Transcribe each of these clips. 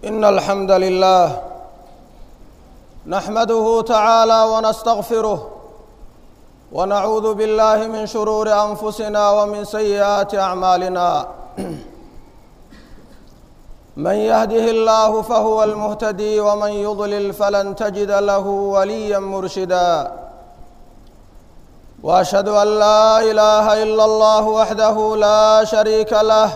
إن الحمد لله نحمده تعالى ونستغفره ونعوذ بالله من شرور أنفسنا ومن سيئات أعمالنا من يهده الله فهو المهتدي ومن يضلل فلن تجد له وليا مرشدا واشهد ان لا اله الا الله وحده لا شريك له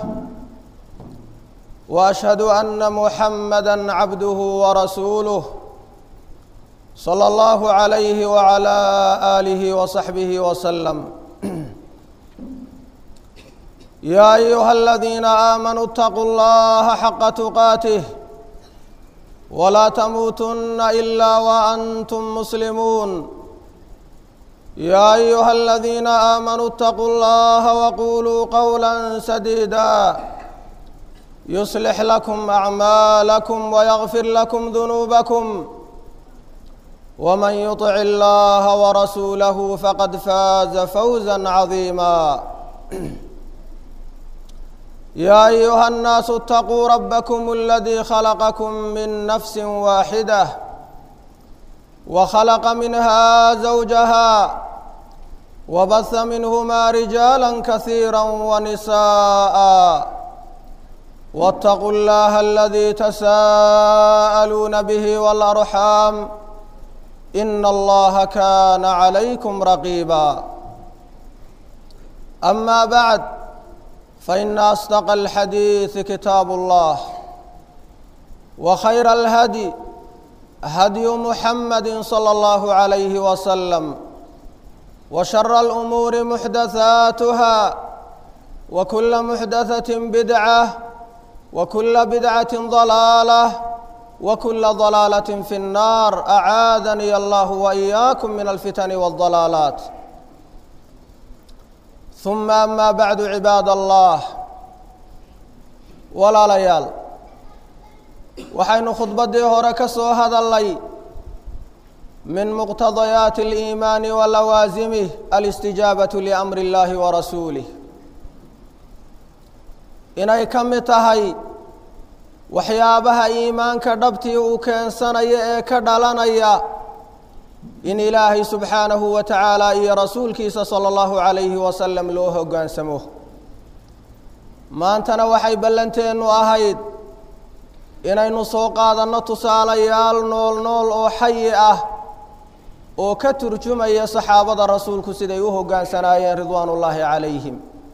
واشهد ان محمدا عبده ورسوله صلى الله عليه وعلى اله وصحبه وسلم يا ايها الذين امنوا اتقوا الله حق تقاته ولا تموتن الا وانتم مسلمون يا ايها الذين امنوا اتقوا الله وقولوا قولا سديدا يصلح لكم اعمالكم ويغفر لكم ذنوبكم ومن يطع الله ورسوله فقد فاز فوزا عظيما يا ايها الناس اتقوا ربكم الذي خلقكم من نفس واحده وخلق منها زوجها وبث منهما رجالا كثيرا ونساء واتقوا الله الذي تساءلون به والارحام ان الله كان عليكم رقيبا اما بعد فان اصدق الحديث كتاب الله وخير الهدي هدي محمد صلى الله عليه وسلم وشر الامور محدثاتها وكل محدثه بدعه وكل بدعه ضلاله وكل ضلاله في النار اعاذني الله واياكم من الفتن والضلالات ثم اما بعد عباد الله ولا ليال waxaynu khudbaddii hore ka soo hadalnay min muqtadayaati aliimaani wa lawaasimih alistijaabatu liamri اllahi wa rasuulih inay ka mid tahay waxyaabaha iimaanka dhabtii uu keensanaya ee ka dhalanaya in ilaahay subxaanahu wa tacaala iyo rasuulkiisa sala allahu calayhi wasalam loo hoggaansamo maantana waxay ballanteennu ahayd inaynu soo qaadanno tusaalayaal nool nool oo xayi ah oo ka turjumaya saxaabada rasuulku siday u hoggaansanaayeen ridwaanullaahi calayhim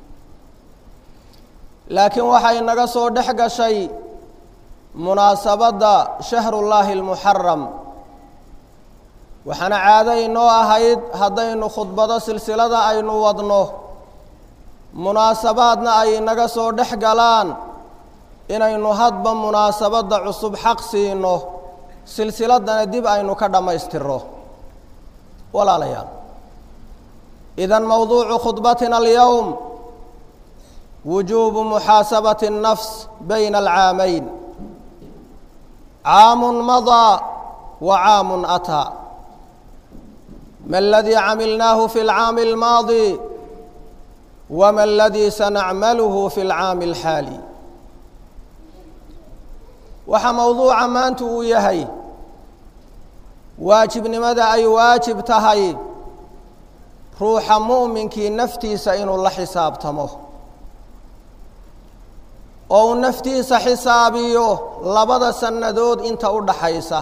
laakiin waxay naga soo dhex gashay munaasabadda shahrullaahi almuxaram waxaana caado inoo ahayd haddaynu khudbado silsilada aynu wadno munaasabaadna ay naga soo dhex galaan inaynu hadba munaasabadda cusub xaq siino silsiladana dib aynu ka dhammaystirno walaalayaal idan mowduucu khudbatina alyowm wujuubu muxaasabati الnafs bayna alcaamayn caamun madaa wa caamun ataa ma aladii camilnaahu fi اlcaami اlmaadi wama aladii sanacmaluhu fi اlcaami اlxaali waxaa mowduuca maanta uu yahay waajibnimada ay waajib tahay ruuxa mu'minkii naftiisa inuu la xisaabtamo oo uu naftiisa xisaabiyo labada sannadood inta u dhaxaysa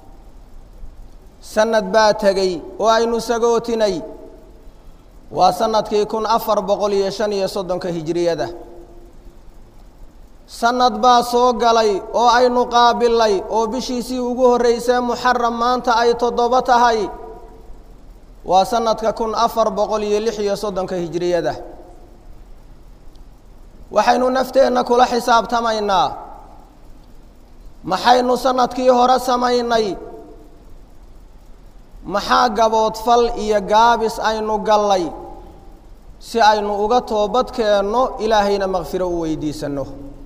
sanad baa tegey oo aynu sagootinay waa sanadkii kun afar boqol iyo shan iyo soddonka hijiriyada sanad baa soo galay oo aynu qaabilay oo bishiisii ugu horreysee muxaram maanta ay toddobo tahay waa sanadka kun afar boqol iyo lix iyo soddonka hijiriyada waxaynu nafteenna kula xisaabtamaynaa maxaynu sanadkii hore samaynay maxaa gaboodfal iyo gaabis aynu gallay si aynu uga toobad keenno ilaahayna makfiro u weydiisanno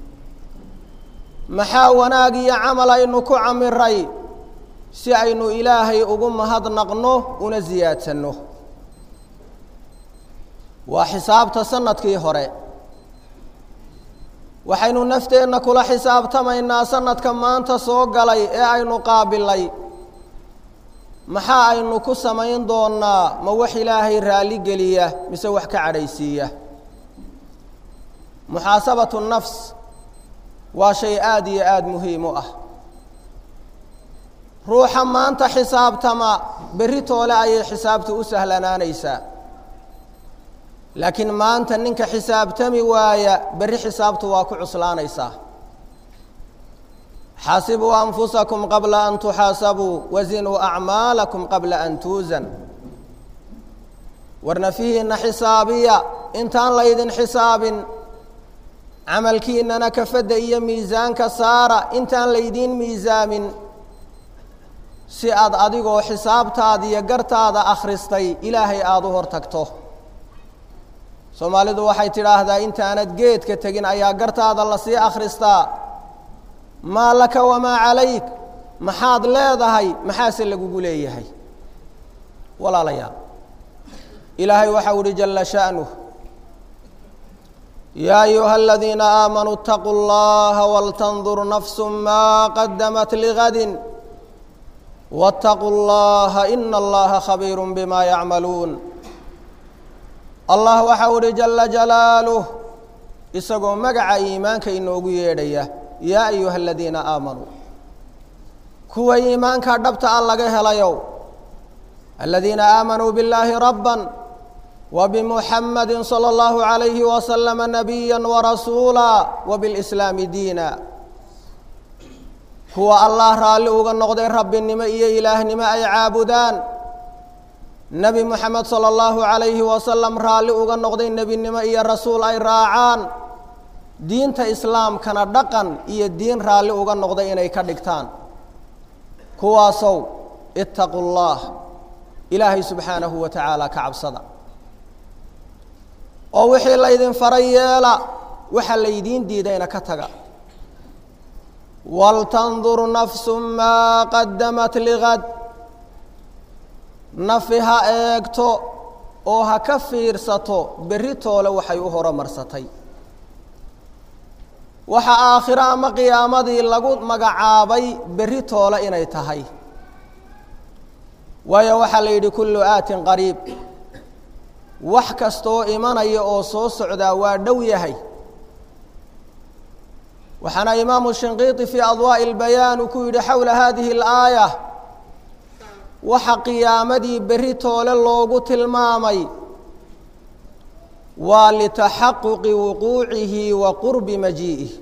maxaa wanaag iyo camal aynu ku camiray si aynu ilaahay ugu mahadnaqno una siyaadsanno waa xisaabta sanadkii hore waxaynu nafteenna kula xisaabtamaynaa sanadka maanta soo galay ee aynu qaabilay maxaa aynu ku samayn doonnaa ma wax ilaahay raalli geliya mise wax ka cadhaysiiya muxaasabatu nafs waa shay aada iyo aada muhiim u ah ruuxa maanta xisaabtama berri toole ayay xisaabtu u sahlanaanaysaa laakiin maanta ninka xisaabtami waaya berri xisaabtu waa ku cuslaanaysaa xaasibuu anfusakum qabla an tuxaasabuu wazinuu acmaalakum qabla an tuusan war nafihiinna xisaabiya intaan laydin xisaabin camalkiinnana kafadda iyo miisaanka saara intaan laydiin miisaamin si aad adigoo xisaabtaada iyo gartaada akhristay ilaahay aada u hor tagto soomaalidu waxay tidhaahdaa intaanad geedka tegin ayaa gartaada lasii akhristaa maa laka wamaa calayk maxaad leedahay maxaase lagugu leeyahay walaalayaal ilaahay waxau uhi jalla sha'nuh yaa ayuha aladiina aamanuu اtaquu اllaha waltandur nafsu maa qadamat ligadin wاtaquu اllaha ina allaha khabiiru bima yacmaluun allah waxau uhi jala jalaaluh isagoo magaca iimaanka inoogu yeedhaya yaa ayuha aladiina aamanuu kuwa iimaanka dhabta a laga helayow aladiina aamanuu billaahi rabban wa bimuxamadi salى اllahu عalayhi wasalama nabiya warasuula wa bilslaami diina kuwa allah raalli uga noqday rabbinimo iyo ilaahnimo ay caabudaan nebi moxamed salى اllahu عalayhi wasalam raalli uga noqday nebinimo iyo rasuul ay raacaan diinta islaamkana dhaqan iyo diin raalli uga noqday inay ka dhigtaan kuwaasow itaquu اllah ilaahay subxaanahu wa tacaala ka cabsada oo wixii laydin faray yeela waxa laydiin diidayna ka taga waltandur nafsu maa qadamat ligad nafi ha eegto oo ha ka fiirsato berri toole waxay u horomarsatay waxa aakhiro ama qiyaamadii lagu magacaabay berri toole inay tahay waayo waxaa la yidhi kullu aatin qariib wax kastaoo imanaya oo soo socdaa waa dhow yahay waxaana imaamu shinqiiti fii adwaa'i اlbayaan uu ku yidhi xowla hadihi اlaaya waxa qiyaamadii berri toole loogu tilmaamay waa litaxaquqi wuquucihi wa qurbi majii'ih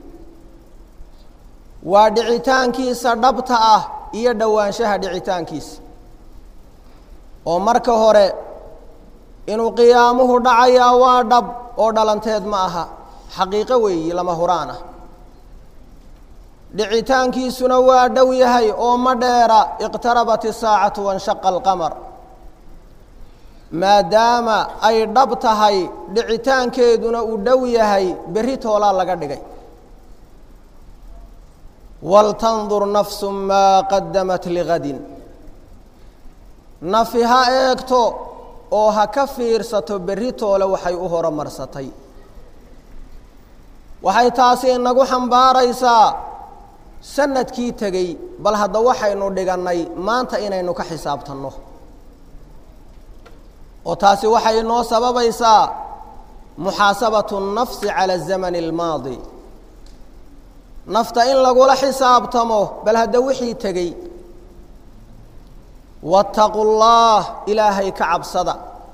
waa dhicitaankiisa dhabta ah iyo dhowaanshaha dhicitaankiisa oo marka hore inuu qiyaamuhu dhacayaa waa dhab oo dhalanteed ma aha xaqiiqo weeyi lama huraan ah dhicitaankiisuna waa dhow yahay oo ma dheera iqtarabat isaacatu wanshaqa alqamar maadaama ay dhab tahay dhicitaankeeduna uu dhow yahay berri toolaa laga dhigay waltandur nafsu maa qadamat ligadin nafi ha eegto oo ha ka fiirsato berri toole waxay u horomarsatay waxay taasi inagu xambaaraysaa sanadkii tegey bal hadda waxaynu dhigannay maanta inaynu ka xisaabtanno oo taasi waxay inoo sababaysaa muxaasabatu nafsi cala zamani almaadi nafta in lagula xisaabtamo bal hadda wixii tegey waataquu llaah ilaahay ka cabsada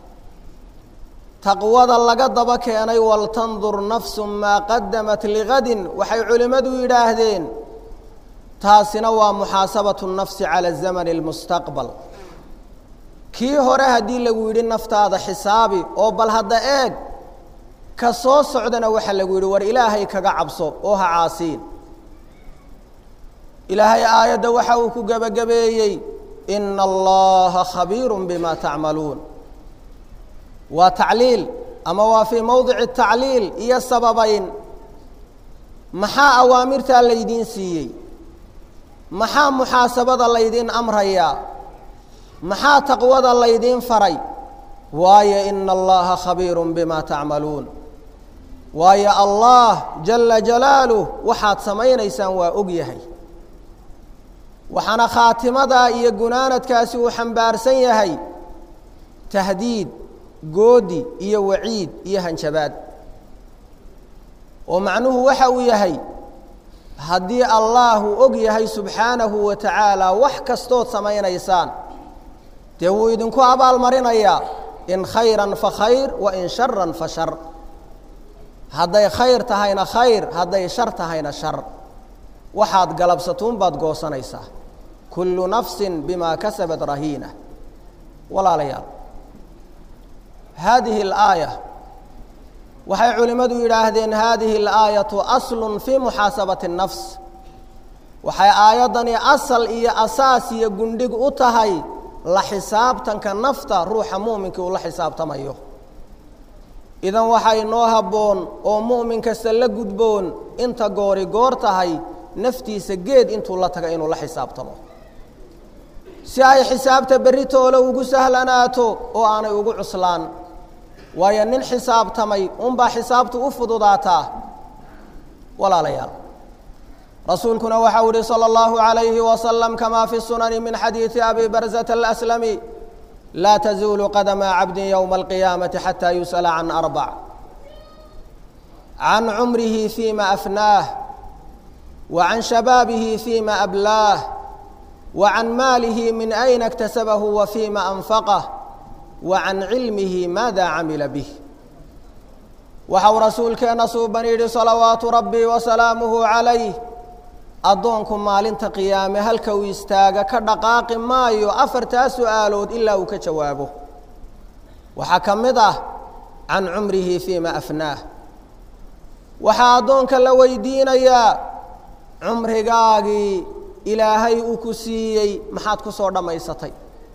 taqwada laga daba keenay waltandur nafsu maa qadamat ligadin waxay culimmadu yidhaahdeen taasina waa muxaasabatu nafsi cala zamani almustaqbal kii hore haddii lagu yidhi naftaada xisaabi oo bal hadda eeg ka soo socdana waxaa lagu yidhi war ilaahay kaga cabso oo ha caasiin ilaahay aayadda waxa uu ku gebagabeeyey ina allaha khabiiru bima tacmaluun waa tacliil ama waa fii mowdici tacliil iyo sababayn maxaa awaamirtaa laydiin siiyey maxaa muxaasabada laydiin amrayaa maxaa taqwada laydiin faray waayo ina allaha khabiiru bima tacmaluun waayo allah jala jalaaluh waxaad samaynaysaan waa og yahay waxaana khaatimadaa iyo gunaanadkaasi uu xambaarsan yahay tahdiid goodi iyo waciid iyo hanjabaad oo macnuhu waxa uu yahay haddii allaahu og yahay subxaanahu wa tacaala wax kastood samaynaysaan dee wuu idinku abaalmarinayaa in khayran fa khayr wa in sharan fa shar hadday khayr tahayna khayr hadday shar tahayna shar waxaad galabsatuun baad goosanaysaa kullu nafsin bimaa kasabat rahiina walaalayaal haadihi alaaya waxay culimmadu yidhaahdeen haadihi alaayatu aslun fii muxaasabati اnnafs waxay aayaddani asal iyo asaas iyo gundhig u tahay la xisaabtanka nafta ruuxa mu'minkii uu la xisaabtamayo idan waxaa inoo habboon oo mu'min kasta la gudboon inta goori goor tahay naftiisa geed intuu la taga inuu la xisaabtamo si ay xisaabta berritoola ugu sahlanaato oo aanay ugu cuslaan waayo nin xisaabtamay unbaa xisaabtu u fududaataa walaalayaal rasuulkuna waxa u yihi salى اllahu عalayhi wasalam kama fi sunani min xadiidi abi barzata alaslami laa tazuulu qadama cabdi ywma alqiyaamati xata yusأla can arbac can cumrihi fima afnaah wa can shabaabihi fima ablaah wa can maalihi min ayna اktasabahu wa fima anfaqah wa can cilmihi maada camila bih waxa uu rasuulkeenna suuban yidhi salawaatu rabbi wasalaamuhu calayh addoonku maalinta qiyaame halka uu istaaga ka dhaqaaqi maayo afartaa su'aalood ilaa uu ka jawaabo waxaa ka mid ah can cumrihi fiima afnaah waxaa addoonka la weydiinayaa cumrigaagii ilaahay uu ku siiyey maxaad ku soo dhammaysatay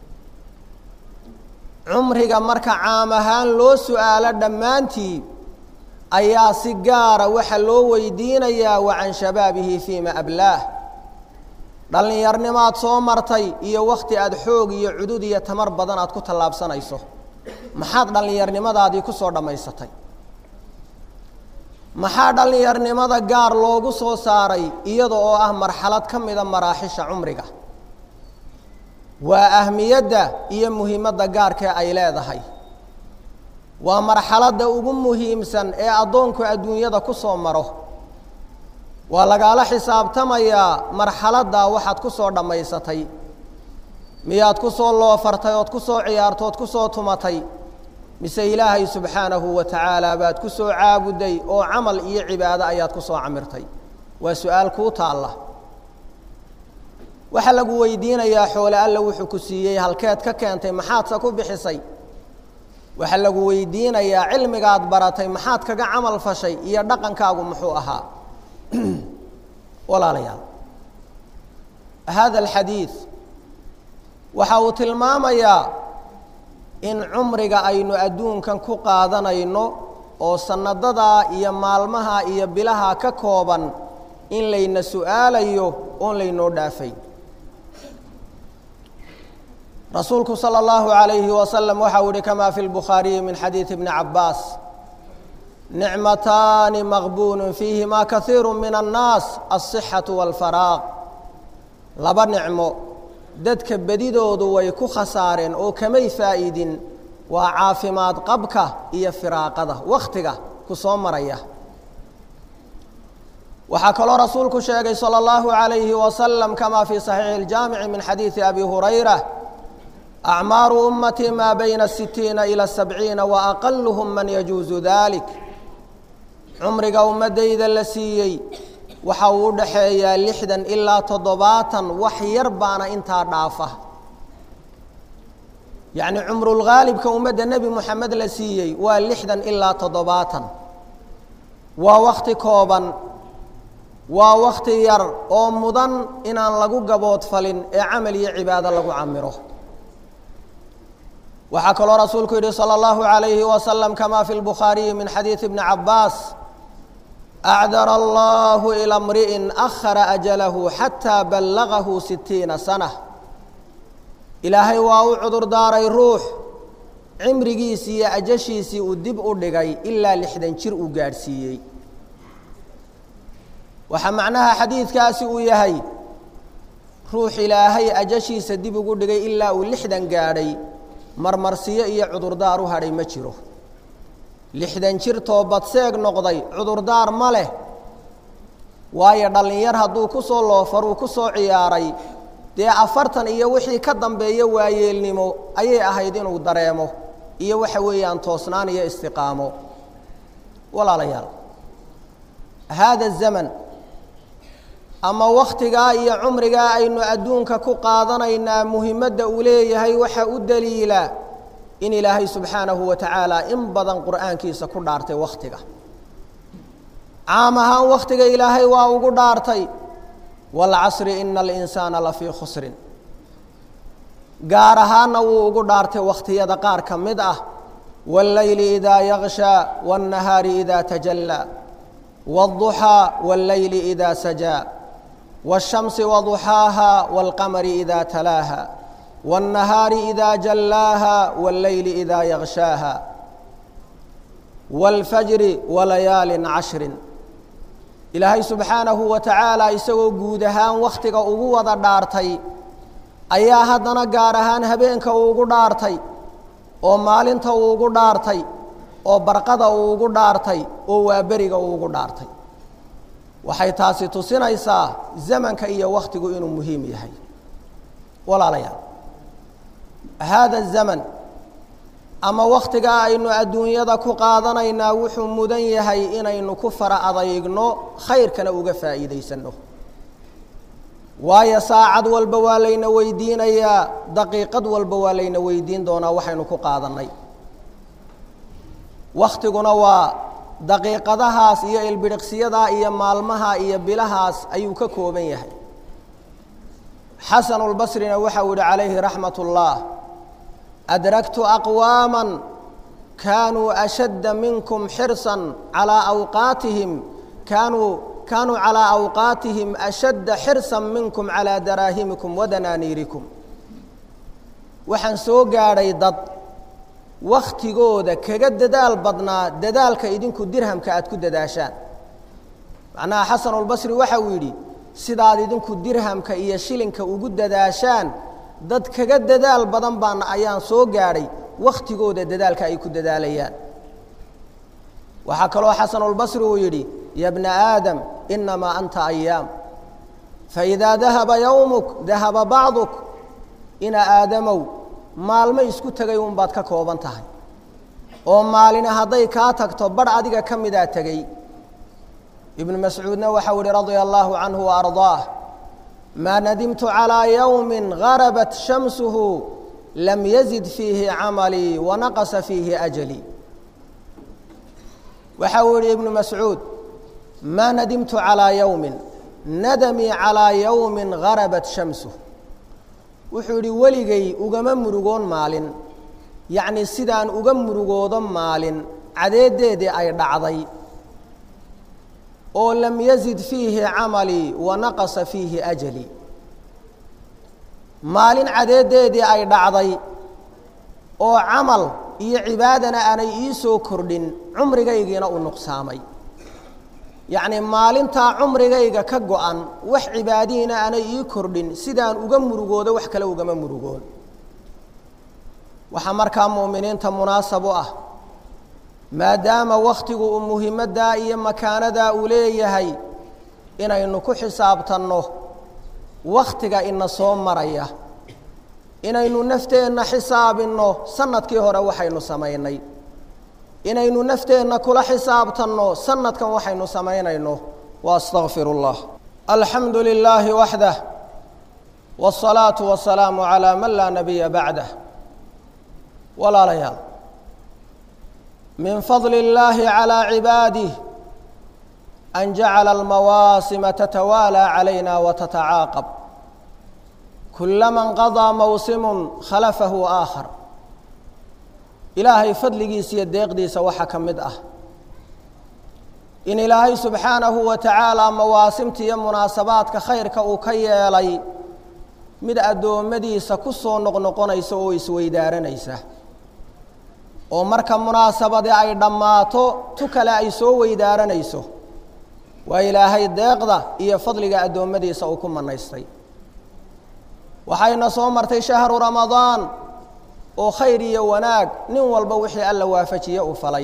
cumriga marka caam ahaan loo su'aalo dhammaantii ayaa si gaara waxa loo weydiinayaa wa can shabaabihi fiima ablaah dhallinyarnimaad soo martay iyo wakhti aada xoog iyo cudud iyo tamar badan aad ku tallaabsanayso maxaad dhallinyarnimadaadii ku soo dhammaysatay maxaa dhallinyarnimada gaar loogu soo saaray iyada oo ah marxalad ka mida maraaxisha cumriga waa ahmiyadda iyo muhiimadda gaarkee ay leedahay waa marxaladda ugu muhiimsan ee addoonku adduunyada ku soo maro waa lagaala xisaabtamayaa marxaladdaa waxaad ku soo dhammaysatay miyaad ku soo loofartay ood ku soo ciyaarto ood ku soo tumatay mise ilaahay subxaanahu wa tacaala baad ku soo caabuday oo camal iyo cibaado ayaad ku soo camirtay waa su-aal kuu taalla waxaa lagu weydiinayaa xoole alla wuxuu ku siiyey halkeed ka keentay maxaadse ku bixisay waxaa lagu weydiinayaa cilmigaad baratay maxaad kaga camal fashay iyo dhaqankaagu muxuu ahaa walaalayaal hada alxadiid waxa uu tilmaamayaa in cumriga aynu adduunkan ku qaadanayno oo sanadadaa iyo maalmaha iyo bilaha ka kooban in layna su'aalayo oon laynoo dhaafay rasuulku salى اllahu عalayhi wasalam waxau yihi kama fi lbukhaariyi min xadiidi bni cabaas nicmataani maqbuunu fiihima kaiiru min annaas alصixaةu wاlfaraaq laba nicmo dadka bedidoodu way ku khasaareen oo kamay faa'iidin waa caafimaad qabka iyo firaaqada wakhtiga ku soo maraya waxaa kaloo rasuulku sheegay salى اllahu عalayhi wasalam kama fi صaxiixi اljaamici min xadiidi abi hurayra acmaaru ummatii maa bayna sitiina ilى sabciina wa aqaluhum man yajuusu dalik cumriga ummaddayda la siiyey waxa uu u dhaxeeyaa lixdan ilaa toddobaatan wax yar baana intaa dhaafa yacni cumrulghaalibka ummadda nebi moxamed la siiyey waa lixdan ilaa toddobaatan waa wakhti kooban waa wakhti yar oo mudan inaan lagu gaboodfalin ee camal iyo cibaado lagu camiro waxaa kaloo rasuulku yidhi salى اllahu عalayhi wasalam kama fi lbukhaariyi min xadiidi bni cabaas acdara allahu ilى mri'in akhara ajalahu xataa ballagahu sitiina sana ilaahay waa u cudur daaray ruux cimrigiisii iyo ajashiisii uu dib u dhigay ilaa lixdan jir uu gaadhsiiyey waxaa macnaha xadiidkaasi uu yahay ruux ilaahay ajashiisa dib ugu dhigay ilaa uu lixdan gaadhay marmarsiyo iyo cudurdaar u hadhay ma jiro lixdan jir toobadseeg noqday cudurdaar ma leh waayo dhallinyar hadduu ku soo loofaruu ku soo ciyaaray dee afartan iyo wixii ka dambeeya waayeelnimo ayay ahayd inuu dareemo iyo waxa weeyaan toosnaan iyo istiqaamo walaalayaal haada zaman ama wakhtigaa iyo cumrigaa aynu adduunka ku qaadanaynaa muhimadda uu leeyahay waxa u daliila in ilaahay subxaanahu wa tacaala in badan qur'aankiisa ku dhaartay wakhtiga caam ahaan wakhtiga ilaahay waa ugu dhaartay waalcasri ina alinsaana lafii khusrin gaar ahaanna wuu ugu dhaartay wakhtiyada qaar ka mid ah wاlleyli idaa yakshaa wاnnahaari idaa tajallaa wاlduxaa wاlleyli idaa sajaa wالshamsi waduxaaha wاlqamari idaa talaaha wالnahaari idaa jallaaha wاlleyli idaa yakshaaha wاlfajri walayaalin cashrin ilaahay subxaanahu wa tacaala isagoo guud ahaan wakhtiga ugu wada dhaartay ayaa haddana gaar ahaan habeenka uu ugu dhaartay oo maalinta uu ugu dhaartay oo barqada uu ugu dhaartay oo waaberiga uu ugu dhaartay waxay taasi tusinaysaa zamanka iyo wakhtigu inuu muhiim yahay walaalayaal haada zaman ama wakhtigaa aynu adduunyada ku qaadanaynaa wuxuu mudan yahay inaynu ku fara adaygno khayrkana uga faa'iidaysanno waayo saacad walba waa layna weydiinayaa daqiiqad walba waa layna weydiin doonaa waxaynu ku qaadannay wakhtiguna waa daqiiqadahaas iyo ilbidhiqsiyadaa iyo maalmaha iyo bilahaas ayuu ka kooban yahay xasanulbasrina waxau yihi calayhi raxmat ullah adragtu aqwaama kaanuu ashadda minkum xirsan calaa awqaatihim kaanuu kaanuu calىa awqaatihim ashadda xirsan minkum calىa daraahimikum wadanaaniirikum waxaan soo gaadhay dad wakhtigooda kaga dadaal badnaa dadaalka idinku dirhamka aad ku dadaashaan macnaha xasanulbasri waxa uu yidhi sidaad idinku dirhamka iyo shilinka ugu dadaashaan dad kaga dadaal badan baana ayaan soo gaadhay wakhtigooda dadaalka ay ku dadaalayaan waxaa kaloo xasanulbasri uu yidhi ya bna aadam inamaa anta ayaam faidaa dahaba yowmuk dahaba bacduk ina aadamow maalmo isku tegay unbaad ka kooban tahay oo maalina hadday kaa tagto badh adiga ka midaa tegey ibnu mascuudna waxau yihi radia allaahu canhu waardaah maa nadimtu calىa yowmi garabat shamsuhu lam yazid fiihi camalii wanaqasa fiihi ajalii waxa uu yihi ibnu mascuud maa nadimtu calىa yowmin nadamii calىa yowmi garabat shamsuh wuxuu yidhi weligay ugama murugoon maalin yacni sidaan uga murugoodo maalin cadeedeedii ay dhacday oo lam yazid fiihi camalii wa naqasa fiihi ajalii maalin cadeedeedii ay dhacday oo camal iyo cibaadana aanay ii soo kordhin cumrigaygiina uu nuqsaamay yacni maalintaa cumrigayga ka go-an wax cibaadihiina aanay ii kordhin sidaan uga murugoodo wax kale ugama murugoon waxaa markaa mu'miniinta munaasab u ah maadaama wakhtigu uu muhimaddaa iyo makaanadaa uu leeyahay inaynu ku xisaabtanno wakhtiga ina soo maraya inaynu nafteenna xisaabinno sanadkii hore waxaynu samaynay inaynu nafteenna kula xisaabtanno sanadkan waxaynu samaynayno wa astaqfir اllah alxamdu lilaahi waxdah wالsalaaةu wasalaamu calىa man laa nabiya bacdah walaalayaal min fadli اllahi calىa cibaadih an jacala almawaasima tatawaalى calayna watatacaaqab kulama nqadaa mawsimu khalafahu aakhar ilaahay fadligiisa iyo deeqdiisa waxaa ka mid ah in ilaahay subxaanahu wa tacaala mawaasimta iyo munaasabaadka khayrka uu ka yeelay mid addoommadiisa ku soo noqnoqonaysa oo isweydaaranaysa oo marka munaasabadi ay dhammaato tu kale ay soo weydaaranayso waa ilaahay deeqda iyo fadliga addoommadiisa uu ku manaystay waxayna soo martay shahru ramadaan oo khayr iyo wanaag nin walba wixii alla waafajiye uu falay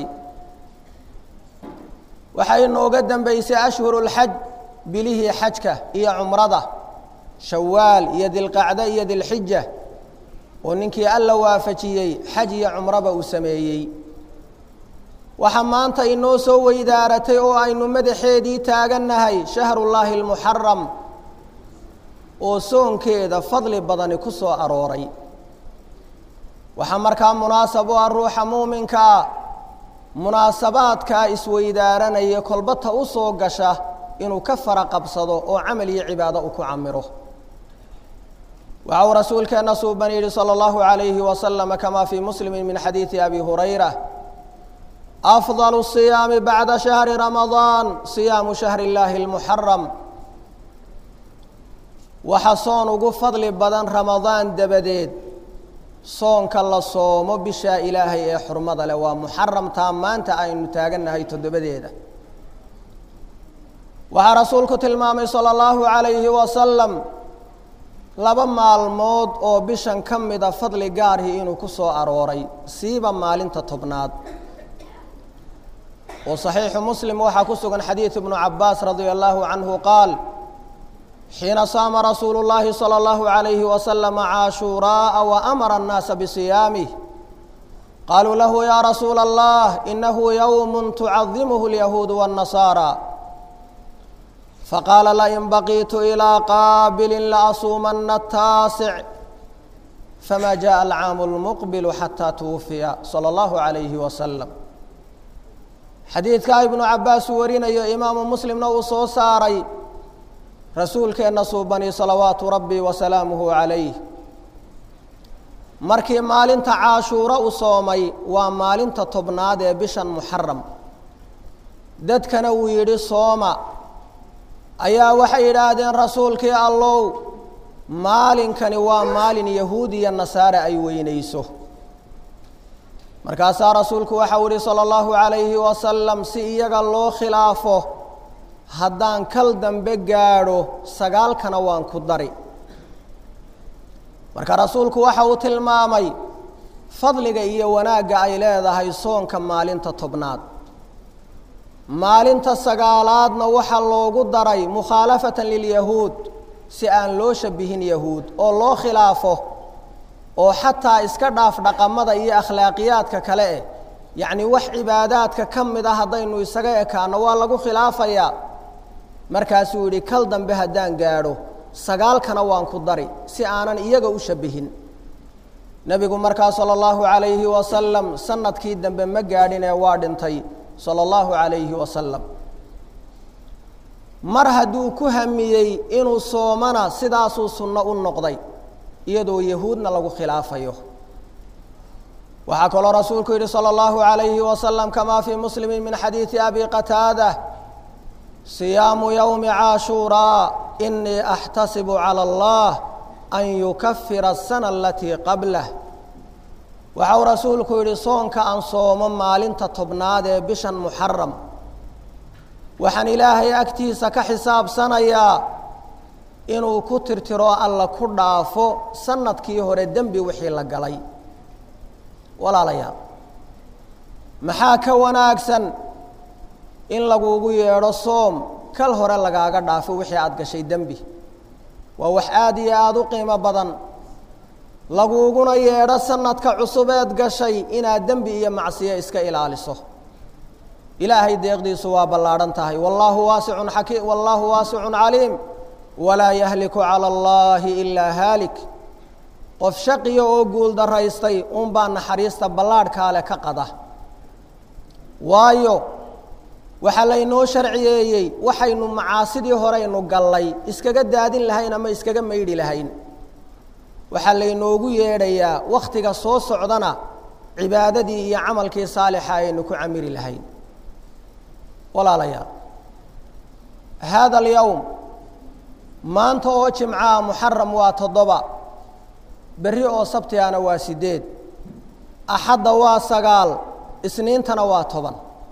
waxay nooga dambaysay ashhuru lxaj bilihii xajka iyo cumrada shawaal iyo dilqacdo iyo dilxija oo ninkii alla waafajiyey xaj iyo cumroba uu sameeyey waxaa maanta inoo soo weydaaratay oo aynu madaxeedii taagannahay shahrullaahi almuxaram oo soonkeeda fadli badani ku soo arooray waxaa markaa munaasab u ah ruuxa muuminkaa munaasabaadkaa isweydaaranaya kolbata u soo gasha inuu ka fara qabsado oo camal iyo cibaado uu ku camiro waxa uu rasuulkeenna suuban yidhi salى اllahu عalayhi waslama kama fii muslimi min xadiidi abi hurayra afضal الصiyaami bacda shahri ramadaan صiyaamu shahri اllaahi اlmuxaram waxa soon ugu fadli badan ramadaan dabadeed soonka la soomo bishaa ilaahay ee xurmada leh waa muxaramtaa maanta aynu taagannahay toddobadeeda waxaa rasuulku tilmaamay salى اllahu عalayhi wasalam laba maalmood oo bishan ka mida fadli gaarhi inuu ku soo arooray siiba maalinta tobnaad oo saxiixu muslim waxaa ku sugan xadiid ibnu cabaas radia allahu canhu qaal xiina saama rasuulu llaahi salى اllahu عalayhi wasalama caashuuraaa waamara annaasa bisiyaamih qaluu lahu ya rasuula allah inahu yowm tucadimuhu اlyahuudu wالnasaara faqaala lain baqiitu ilىa qaabilin laasuumana ataasic fama jaءa alcaamu اlmuqbilu xataa twufiya salى اllahu عalayhi wasalam xadiidkaa ibnu cabaas uu warinayo imaamu muslimna uu soo saaray rasuulkeenna suubani salawaatu rabbi wasalaamuhu calayh markii maalinta caashuuro u soomay waa maalinta tobnaad ee bishan muxaram dadkana uu yidhi sooma ayaa waxay yidhaahdeen rasuulkii allow maalinkani waa maalin yahuud iyo nasaare ay weynayso markaasaa rasuulku waxau yihi salى اllahu عalayhi wasalam si iyaga loo khilaafo haddaan kal dambe gaadho sagaalkana waan ku dari marka rasuulku waxa uu tilmaamay fadliga iyo wanaagga ay leedahay soonka maalinta tobnaad maalinta sagaalaadna waxaa loogu daray mukhaalafatan lilyahuud si aan loo shabihin yahuud oo loo khilaafo oo xataa iska dhaaf dhaqamada iyo akhlaaqiyaadka kale eh yacni wax cibaadaadka ka mid a haddaynu isaga ekaano waa lagu khilaafayaa markaasuu yidhi kal dambe haddaan gaadho sagaalkana waan ku dari si aanan iyaga u shabihin nebigu markaa sala allahu calayhi wasalam sanadkii dambe ma gaadhinee waa dhintay sala allahu calayhi wasalam mar hadduu ku hamiyey inuu soomana sidaasuu sunno u noqday iyadoo yahuudna lagu khilaafayo waxaa kaloo rasuulku yidhi salى اllahu عalayhi wasalam kama fii muslimi min xadiidi abi qataada صiyaamu ywmi caashuuraa inii axtasibu calى اllah an yukafira الsana alatii qablah waxau rasuulku yidhi soonka aan soomo maalinta tobnaad ee bishan muxaram waxaan ilaahay agtiisa ka xisaabsanayaa inuu ku tirtiro alla ku dhaafo sanadkii hore dembi wixii la galay walaalayaal maxaa ka wanaagsan in lagugu yeedho soom kal hore lagaaga dhaafo wixii aada gashay dembi waa wax aada iyo aada u qiimo badan laguuguna yeedho sanadka cusubeed gashay inaad dembi iyo macsiyo iska ilaaliso ilaahay deeqdiisu waa ballaadhan tahay wallaahu waasicun xaki wallaahu waasicun caliim walaa yahliku cala allaahi ilaa haalik qof shaqiya oo guul daraystay unbaa naxariista ballaadhkaale ka qada waayo waxaa laynoo sharciyeeyey waxaynu macaasidii horeynu gallay iskaga daadin lahayn ama iskaga maydhi lahayn waxaa laynoogu yeedhayaa wakhtiga soo socdana cibaadadii iyo camalkii saalixa aynu ku camiri lahayn walaalayaal haada alyowm maanta oo jimcaha muxaram waa toddoba berri oo sabtigana waa sideed axadda waa sagaal isniintana waa toban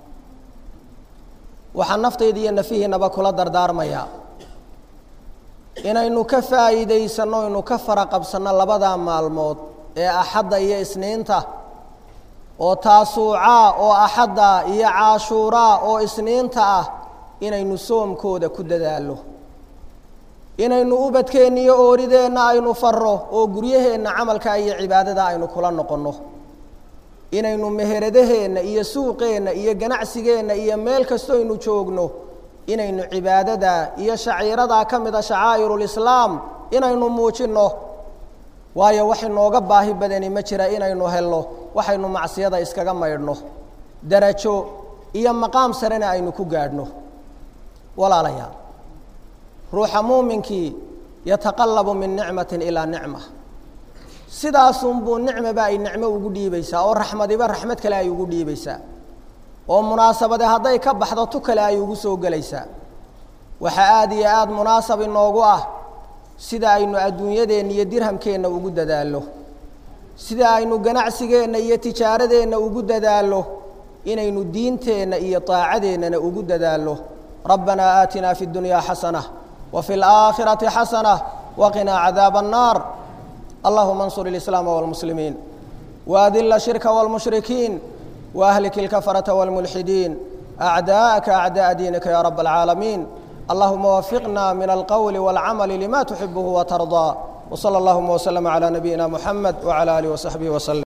waxaan naftayda iyo nafihiinaba kula dardaarmayaa inaynu ka faa'iidaysanno aynu ka fara qabsanno labadaa maalmood ee axadda iyo isniinta oo taasuucaa oo axadda iyo caashuuraa oo isniinta ah inaynu soomkooda ku dadaallo inaynu ubadkeenna iyo oorideenna aynu farro oo guryaheenna camalka iyo cibaadada aynu kula noqonno inaynu meheradaheenna iyo suuqeenna iyo ganacsigeenna iyo meel kastoaynu joogno inaynu cibaadada iyo shaciiradaa ka mid a shacaa'irulislaam inaynu muujinno waayo wax inooga baahi badani ma jira inaynu helno waxaynu macsiyada iskaga maydhno darajo iyo maqaam sarena aynu ku gaadhno walaalayaal ruuxa muuminkii yataqallabu min nicmatin ilaa nicma sidaasunbuu nicmaba ay nicmo ugu dhiibaysaa oo raxmadiba raxmad kale ay ugu dhiibaysaa oo munaasabade hadday ka baxdo tu kale ay ugu soo gelaysaa waxaa aada iyo aada munaasab inoogu ah sida aynu adduunyadeenna iyo dirhamkeenna ugu dadaallo sida aynu ganacsigeenna iyo tijaaradeenna ugu dadaallo inaynu diinteenna iyo daacadeennana ugu dadaallo rabbanaa aatinaa fi اdunyaa xasana wa fi اlaakhirati xasana waqinaa cadaaba الnaar allahuma اnsur اlislaama wاlmuslimiin waadila shirka wاlmushrikiin waahlik اlkafarata wاlmulxidiin acdaa'aka acdaءa diinika ya rab اlcaalamiin allahuma wafiqna min alqowli wاlcamali lima tuxibuhu watarضى wslى اllahuma wslm عlى nabiyina muxamed wعlى alih وsaxbihi wslm